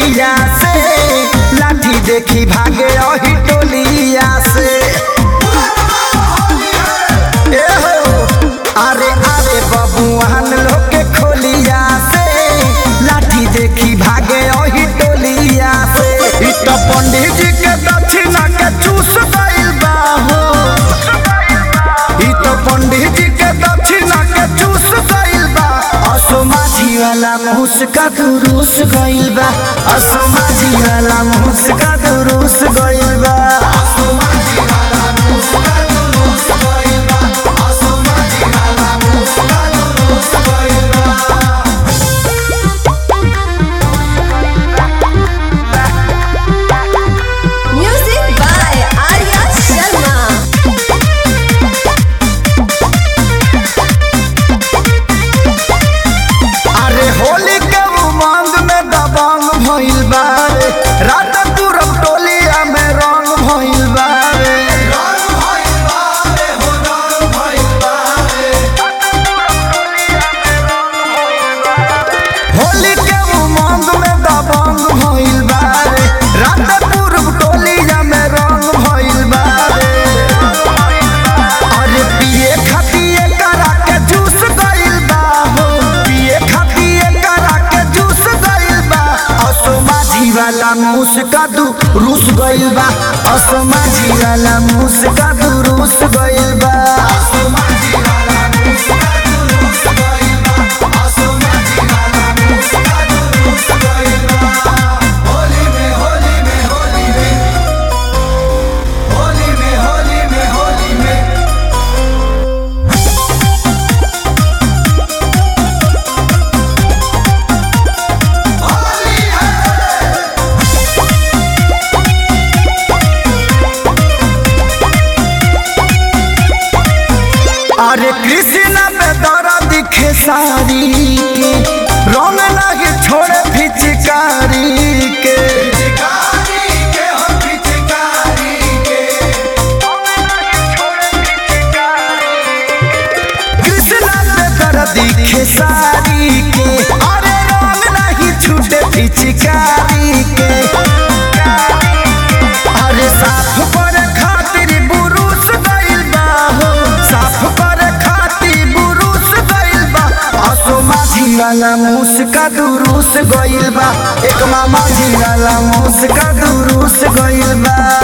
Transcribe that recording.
टोलिया से लाठी देखी भागे रही टोलिया से ए हो अरे अरे बबुआन लोग के खोलिया से लाठी देखी भागे रही टोलिया से इ त पंडित जी के दक्षिणा के चूस गइल बा हो इ त पंडित जी के दक्षिणा के चूस गइल बा असो माझी वाला मुस्का दुरुस गइल बा असो माझी वाला मुस्का दुरुस गइल बा Music by Arya Sharma. अरे होली के उमंग में दबंग भइल बा रे रात पूरब टोलिया में रंग भइल बा रे होली के उमंग में दबंग भइल बा रे रात पूरब टोलिया में रंग भइल बा रे अरे पिए खातिए करा के जूस गइल बा हो पिए खातिए करा के जूस गइल बा असो माझी वाला मुस्का दू रूस गइल बा असो माझी वाला मुस्का दू रूस गइल बा अरे कृष्णा पे दरा दिखे सारी के रंग लगे छोड़े फिचकारी के कृष्णा पे दरा दिखे सारी के अरे रंग नहीं छूटे फिचकारी के अरे साफ पर खातिर बुरुस गइल बा हो साफ पर खातिर बुरुस गइल बा असो माझी वाला मुस्का दुरुस गइल बा एक मामा जी वाला मुस्का दुरुस गइल बा